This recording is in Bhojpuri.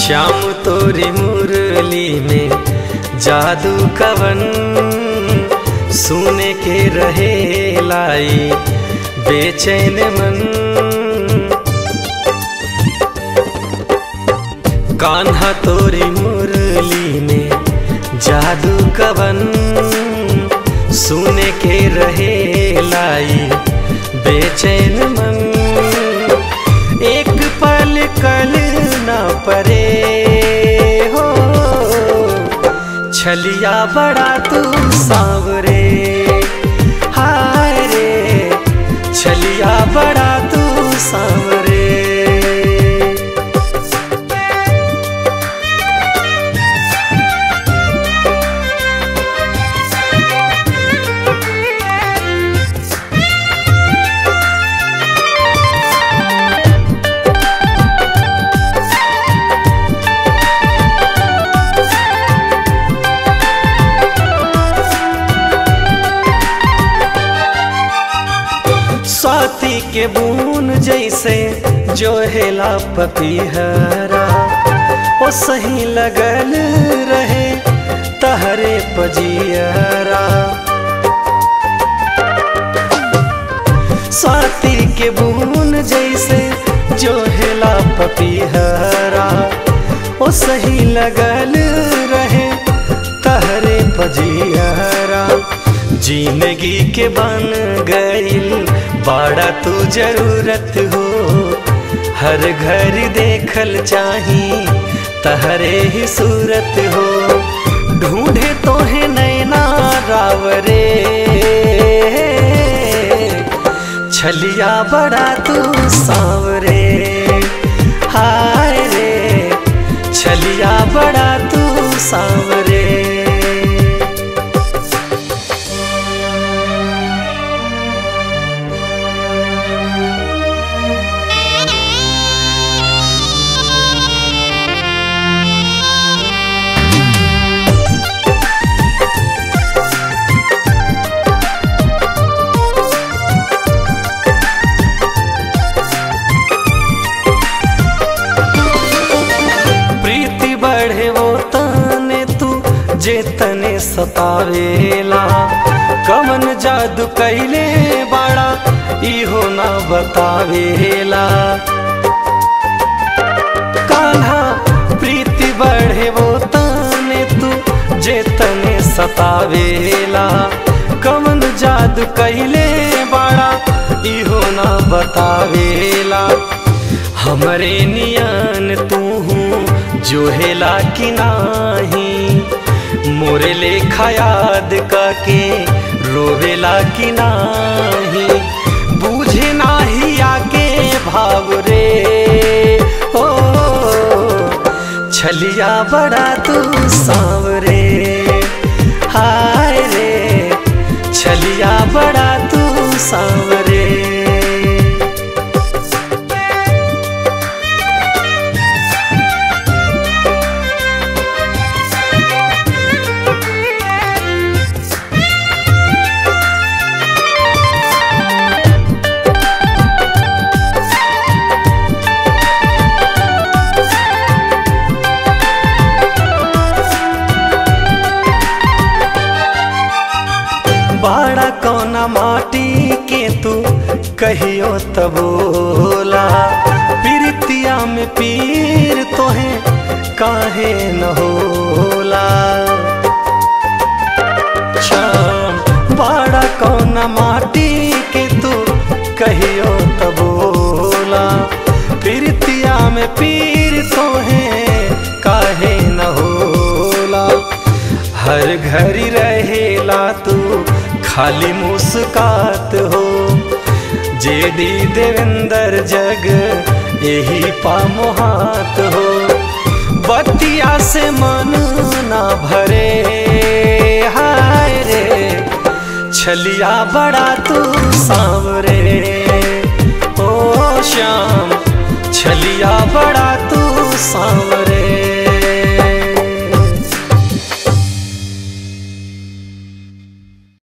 श्याम तोरी मुरली में जादू कवन सुने के रहे लाई बेचैन मन कान्हा तोरी मुरली में जादू कवन सुने के रहे लाई बेचैन मन एक पल कल न परे हो छलिया बड़ा तू सांवरे हाय रे छलिया बड़ा तू सांवरे स्वाति के बून जैसे जो हेला पपीहरा ओ सही लगल रहे तहरे पजियरा स्वाति के बून जैसे जो हेला पपीहरा ओ सही लगल रहे तहरे पजियरा जिंदगी के बन गईल बाड़ा तू जरूरत हो हर घर देखल चाही तहरे ही सूरत हो ढूंढे तो है नैना रावरे छलिया बड़ा तू सांवरे हाय रे छलिया बड़ा तू सांवरे प्रीति बढ़े वो तने तू जे तने सतावेला कमन जादू कैले बाड़ा इहो ना बतावेला कान्हा प्रीति बढ़े वो तने तू जे तने सतावेला कमन जादू कैले बाड़ा इहो ना बतावेला हमरे नियन तू जो हेला कि नाही मोरे लेखा याद काके रोवेला कि नाही बूझे नाही आके भाव रे ओ छलिया बड़ा तू सांवरे हाय रे छलिया बड़ा तू सांवरे बाड़ा कौना माटी के तू कहियो तबोला प्रीतिया में पीर तोहे काहे न होला शाम बाड़ा कौना माटी के तू कहियो तबोला प्रीतिया में पीर तोहे काहे न होला हर घड़ी रहेला तू खाली मुस्कात हो जे दी देवेंद्र जग यही पामोहात हो बतिया से मन ना भरे हाय रे छलिया बड़ा तू सांवरे ओ श्याम छलिया बड़ा तू सांवरे